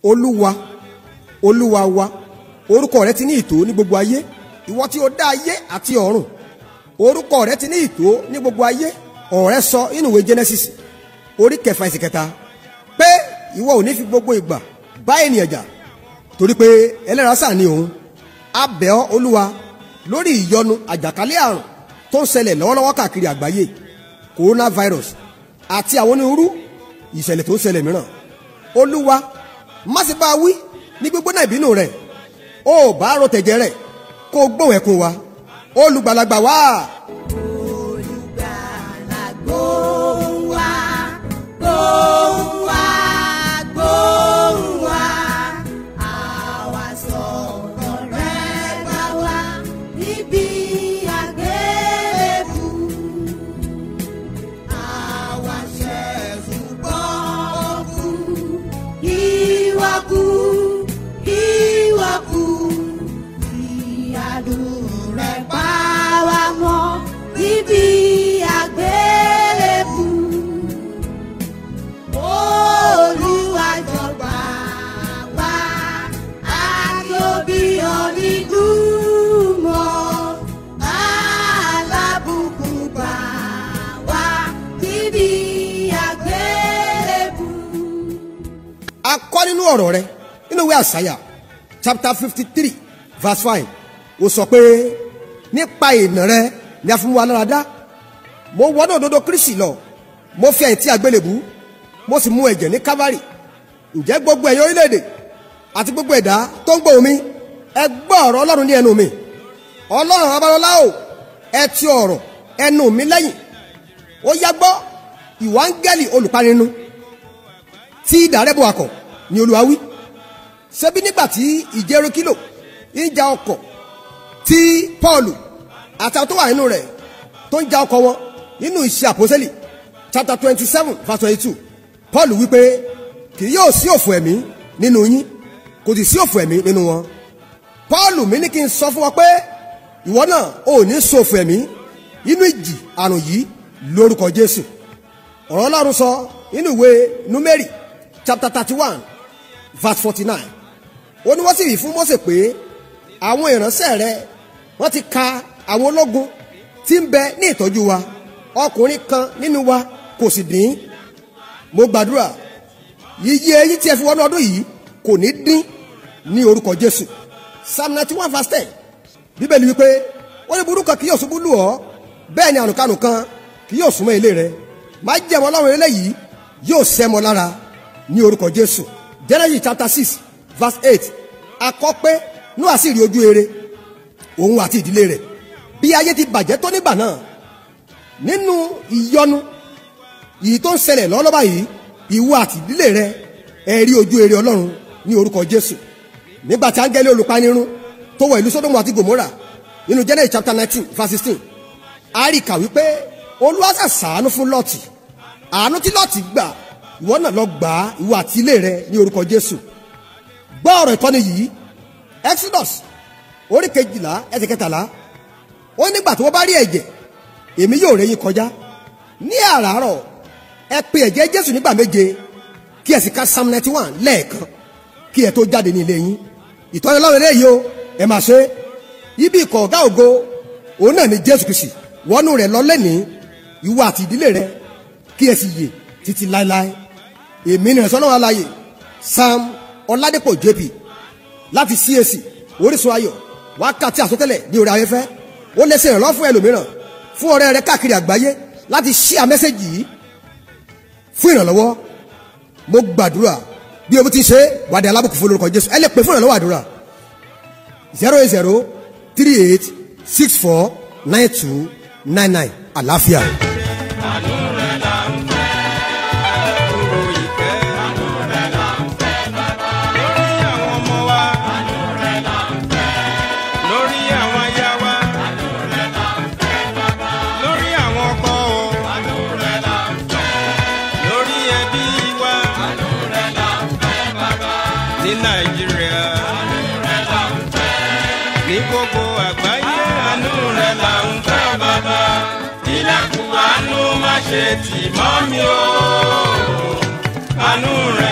olúwa olúwa wa orúkọ rẹ ti ní ìtò ní gbogbo ayé ìwọ tí o dá ayé àti ọ̀run orúkọ rẹ ti ní ìtò ní gbogbo ayé ọ̀rẹ́ sọ nínú ìwé genesis orí kẹfà ẹsẹ̀ kẹta pé ìwọ ò ní fi gbogbo ìgbà bá ènìyàn jà torí pé ẹlẹ́ran sáà ni òun a bẹ̀ ọ́ olúwa lórí ìyọnu àjàkálẹ̀ àrùn tó ń ṣẹlẹ̀ lọ́wọ́lọ́wọ́ káàkiri àgbáyé coronavirus àti àwọn onírúurú ìṣẹ̀lẹ̀ tó ń ṣẹlẹ̀ mìíràn olúwa má ṣe bá a wí ní gbígbóná ìbínú rẹ̀ ó bá ro tẹ̀jẹ̀ rẹ̀ kó o gbóhùn ẹkún wa olùgbàlagbà wá. Olùgbàlà gbóhùn wá, gbóhùn wá, gbóhùn wá. Àwa sọ̀rọ̀ rẹ bá wá níbi àgbélébù. Àwa ṣẹ̀sùn gbọ́ kú, ìwà kú, ìwà kú. Ìyàdùn rẹ̀ pa wá mọ́ níbi àgbélébù. Olúwa jọ̀gbà wá, àti òbí onídùúmọ̀. Alábùkù gbà wá níbi àgbélébù. a kọ́ nínú ọ̀rọ̀ rẹ nínú ìwé àṣàyà chapter fifty three verse five ó sọ pé nípa ìnà rẹ ni a fi mú wa lára dá mo wọnú òdodo kristi lọ mo fi ẹ̀yìn tí àgbélébú mo sì mú ẹ̀jẹ̀ ní calvary ǹjẹ́ gbogbo ẹ̀yin orílẹ̀-èdè àti gbogbo ẹ̀dá tó ń gbóhùn mi ẹ gbọ́ ọ̀rọ̀ ọlọ́run ní ẹnu mi ọlọ́run abalọ́lá o ẹ ti ọ̀rọ̀ ẹnu mi lẹ́yìn ó yá gbọ́ ìwà áńgẹ́lì olùpaninu tí ìdárẹ́bọ̀ akọ̀ ni olúwa wí ṣebí nígbà tí ìjẹ́rú kílò ìjà ọkọ̀ tí paul àtàwọn tó wà nínú rẹ̀ tó ń ja ọkọ̀ wọn nínú ìṣe àpọ́sẹ́lì chapter twenty seven verse twenty two paul wípé kì yóò sí òfò ẹ̀mí nínú yín kò sì sí òfò ẹ̀mí nínú wọn paul mi ní kí n sọ fún wọn pé ìwọ náà ò ní sọ òfò ẹ̀mí inú ìjì àrùn yìí lórúkọ jésù ọ̀rọ̀ ọlọ́run sọ nínú ìwé númẹ́rì chapter thirty one verse forty nine ó ní wọ́n sì wí fún Mósè pé àwọn ìránṣẹ́ rẹ wọ́n ti ka àwọn ológun tí ń bẹ ní ìtọ́jú wa ọkùnrin kan nínú wa kò sì dín mo gbàdúrà yíyí eyín tí ẹ fi wọnú ọdún yìí kò ní dín ní orúkọ Jésù psalm ninety one verse ten bíbélì wípé ó ní burúkú kan kì yóò ṣubú lù ọ́ bẹ́ẹ̀ ni àrùnkánù kan kì yóò súnmọ́ ilé rẹ má jẹ́mọ́ ọlọ́run eléyìí yóò sẹ́mọ́ lára ní orúkọ Jésù Genesis chapter six verse eight akọ pé Nóà sì rí ojú rere òun àti ìdílé rẹ̀ bí ayé ti bàjẹ́ tó nígbà náà nínú ìyọnu yìí tó ń ṣẹlẹ̀ lọ́lọ́ba yìí ìwọ àti ìdílé rẹ̀ ẹ rí ojú rere Ọlọ́run ní orúkọ Jésù nígbà tí áńgẹ́lì olùpanirun tó wọ ìlú Sódómù àti Gòmórà nínú Genesis chapter nineteen verse sixteen a rí kà wípé Olúwa ṣe ṣàánú fún Lọ́ọ̀tì àánú tí Lọ́ọ̀tì gbà ìwọ náà lọ gbà á ìwọ àti ilé rẹ̀ ní orúkọ Jésù gbọ́ ọ̀rọ̀ ìtọ́ni yìí exodus orí kejìlá ẹsẹ̀ kẹtàlá ó nígbà tí wọ́n bá rí ẹ̀jẹ̀ èmi yóò rẹ́ yín kọjá ní àràárọ̀ ẹ pe ẹ̀jẹ̀ jésù nígbà méje kí ẹ sì ka psalm ninety one lẹ́ẹ̀kan kí ẹ tó jáde ní ilé yín ìtọ́ni ọlọ́run eléyìí o ẹ máa ṣe ibi ìkọ̀ ọ̀gá ògo òun náà ni jésù kìsì wọnú rẹ̀ lọ lẹ́nìí ìwọ àti ìdílé rẹ kí ẹ sì yè títí láéláé èmi nìyẹn sọ́nà wà láàyè sam ọládépò jp láti cac orísun ayọ̀ wákàtí àsọtẹ́lẹ̀ ní orí afẹ́fẹ́ ó lè ṣe ìrànlọ́wọ́ fún ẹlòmíràn fún ọ̀rẹ́ rẹ káàkiri àgbáyé láti ṣíà mẹ́sẹ̀gì yìí fún ìrànlọ́wọ́ mo gbàdúrà bí o ti ṣe wàdí alábùkù fún olórúkọ jésù ẹ lè pè fún ìrànlọ́wọ́ àdúrà zero eight zero three eight six four nine two nine nine àlàáfíà. àánú rẹ̀ là ń fẹ́ kúrò ìfẹ́ àánú rẹ̀ là ń fẹ́ bàbá lórí àwọn ọmọ wa àánú rẹ̀ là ń fẹ́ lórí àwọn aya wa àánú rẹ̀ là ń fẹ́ bàbá lórí àwọn ọkọ o àánú rẹ̀ là ń fẹ́ lórí ẹbí wa àánú rẹ̀ là ń fẹ́ bàbá ní nàìjíríà àánú rẹ̀ là ń fẹ́ ní gbogbo àgbáyé àánú rẹ̀ là ń fẹ́ bàbá ilẹ̀kùn àánú má ṣe tì mọ́ mi o àánú rẹ̀.